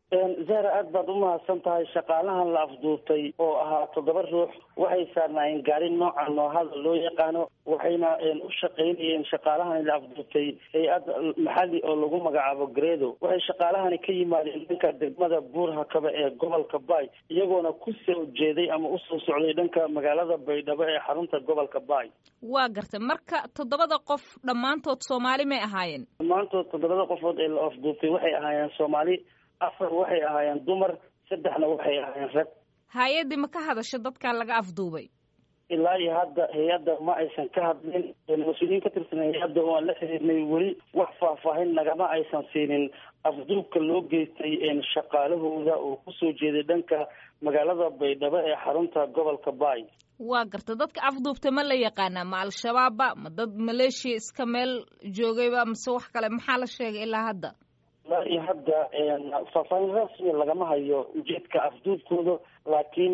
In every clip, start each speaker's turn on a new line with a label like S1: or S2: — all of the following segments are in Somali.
S1: zahra aad baad umahadsan tahay shaqaalahan la afduurtay oo ahaa toddoba ruux waxay saarnaayeen gaari nooca noohada loo yaqaano waxayna u shaqaynayeen shaqaalahani la afduurtay hay-ad maxali oo lagu magacaabo gredo waxay shaqaalahani ka yimaadeen dhanka degmada buurhakaba ee gobolka bay iyagoona ku soo jeeday ama usoo socday dhanka magaalada baydhabo ee xarunta gobolka bay
S2: waa gartay marka toddobada qof dhammaantood soomaali may ahaayeen
S1: dhammaantood toddobada qofood ee la afduurtay waxay ahaayeen soomaali afar waxay ahaayeen dumar saddexna waxay ahaayeen rag
S2: hay-addii ma ka hadasho dadkan laga afduubay
S1: ilaa iyo hadda hay-adda ma aysan ka hadlin mas-uuliyiin ka tirsan hay-adda oo aan la xiriirnay weli wax faahfaahin nagama aysan siinin afduubka loo geystay shaqaalahooda oo kusoo jeeday dhanka magaalada baydhabo ee xarunta gobolka bay
S2: waa garta dadka afduubta ma la yaqaanaa ma al-shabaabba ma dad maleeshiya iska meel joogayba mase wax kale maxaa la sheegay ilaa hadda
S1: ilaa iyo hadda faahfaahin rasmi lagama hayo ujeedka afduubkooda laakiin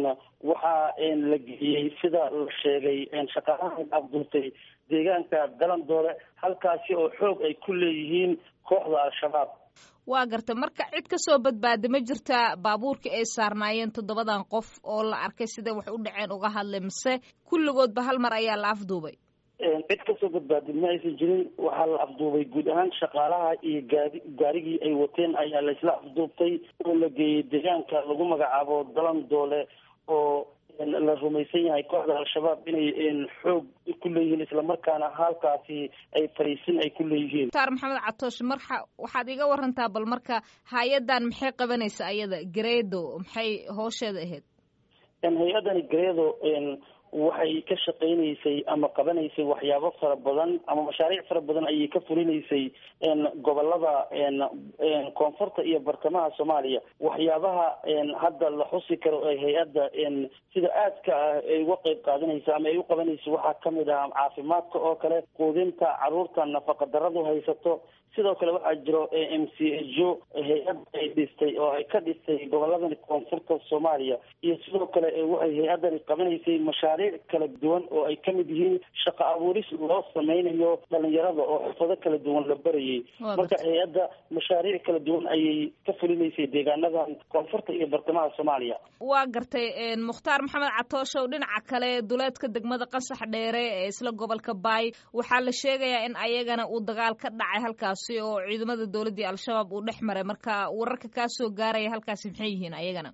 S1: waxaa la geliyey sida la sheegay shaqaalahan afduubtay deegaanka dalandoole halkaasi oo xoog ay ku leeyihiin kooxda al-shabaab
S2: waa garta marka cid ka soo badbaada ma jirtaa baabuurka ay saarnaayeen toddobadan qof oo la arkay siday wax u dhaceen uga hadlay mise kulligoodba hal mar ayaa la afduubay
S1: cid kasoo badbaadin ma aysan jirin waxaa la afduubay guud ahaan shaqaalaha iyo gaadi gaarigii ay wateen ayaa laysla afduubtay oo la geeyey deegaanka lagu magacaabo dalandoole oo la rumaysan yahay kooxda al-shabaab inay xoog ku leeyihiin islamarkaana halkaasi ay fariisin ay ku leeyihiin
S2: mukhtaar maxamed catoosh marka waxaad iga warantaa bal marka hay-addan maxay qabanaysa ayada gareedo maxay hoosheeda ahayd
S1: hay-addani gareedo waxay ka shaqaynaysay ama qabanaysay waxyaabo fara badan ama mashaariic fara badan ayay ka fulinaysay gobolada koonfurta iyo bartamaha soomaaliya waxyaabaha hadda la xusi karo ee hay-adda sida aadka ah ay uga qeyb qaadanaysa ama ay u qabanayso waxaa kamid ah caafimaadka oo kale quudinta caruurta nafaqa daradu haysato sidoo kale waxaa jiro m c jo hay-ad ay dhistay oo ay ka dhistay goboladani koonfurta soomaaliya iyo sidoo kale waxay hay-addani qabanaysay mashaariic kala duwan oo ay kamid yihiin shaqo abuuris loo sameynayo dhalinyarada oo xirfado kala duwan la barayay marka hay-adda mashaariic kala duwan ayay ka fulinaysay deegaanadan koonfurta iyo bartamaha soomaaliya
S2: waa gartay mukhtaar maxamed catooshow dhinaca kale duleedka degmada qasax dheere ee isla gobolka baay waxaa la sheegayaa in ayagana uu dagaal ka dhacay halkaas oo ciidamada dowladdii al-shabaab uu dhex maray marka wararka kaa soo gaaraya halkaasi maxay yihiin ayagana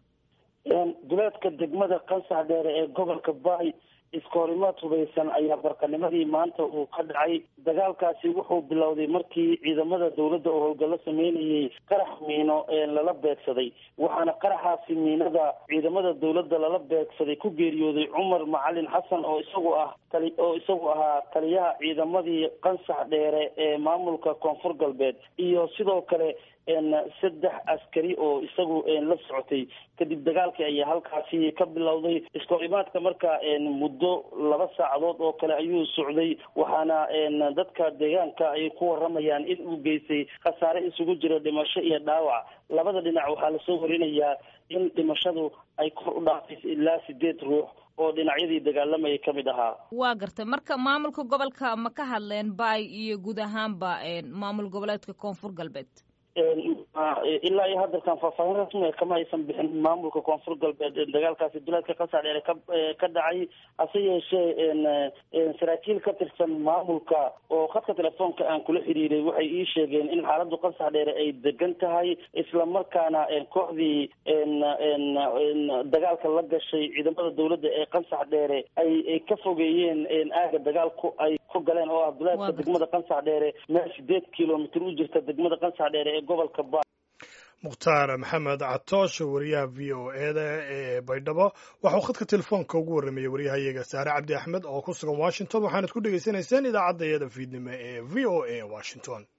S1: duleedka degmada qansax dheere ee gobolka baay iskoorimaad hubaysan ayaa barqanimadii maanta uu ka dhacay dagaalkaasi wuxuu bilowday markii ciidamada dowladda oo howlgallo sameynayay qarax miino ee lala beegsaday waxaana qaraxaasi miinada ciidamada dowladda lala beegsaday ku geeriyooday cumar macalin xasan oo isagu ah tali oo isagu ahaa taliyaha ciidamadii qansax dheere ee maamulka koonfur galbeed iyo sidoo kale saddex askari oo isagu la socotay kadib dagaalkii ayaa halkaasi ka bilowday iskoorimaadka marka muddo laba saacadood oo kale ayuu socday waxaana dadka deegaanka ay ku waramayaan in uu geystay khasaare isugu jira dhimasho iyo dhaawac labada dhinac waxaa lasoo warinayaa in dhimashadu ay kor u dhaafayso ilaa sideed ruux oo dhinacyadii dagaalamayay ka mid ahaa
S2: waa gartay marka maamulka gobolka ma ka hadleen baay iyo guud ahaanba maamul goboleedka koonfur galbeed
S1: ilaa iyo hadalkan faahfaahin rasmi kama aysan bixin maamulka koonfur galbeed dagaalkaasi duleedka qasax dheere ka ka dhacay hase yeeshee saraakiil ka tirsan maamulka oo khadka telefoonka aan kula xiriiray waxay ii sheegeen in xaaladdu qasax dheere ay degan tahay islamarkaana kooxdii dagaalka la gashay ciidamada dowladda ee qasax dheere ay ka fogeeyeen aaga dagaalku ay ku galeen oo ah duleedka degmada qasax dheere meel sideed kilomitr u jirta degmada qasax dheere ee gobolka ba
S3: mukhtaar maxamed catoosh wariyaha v o eda ee baydhabo waxauu khadka telefoonka ugu warramayay waryahayaga saare cabdi axmed oo ku sugan washington waxaanad ku dhegaysanayseen idaacadda iyada fiidnimo ee v o a washington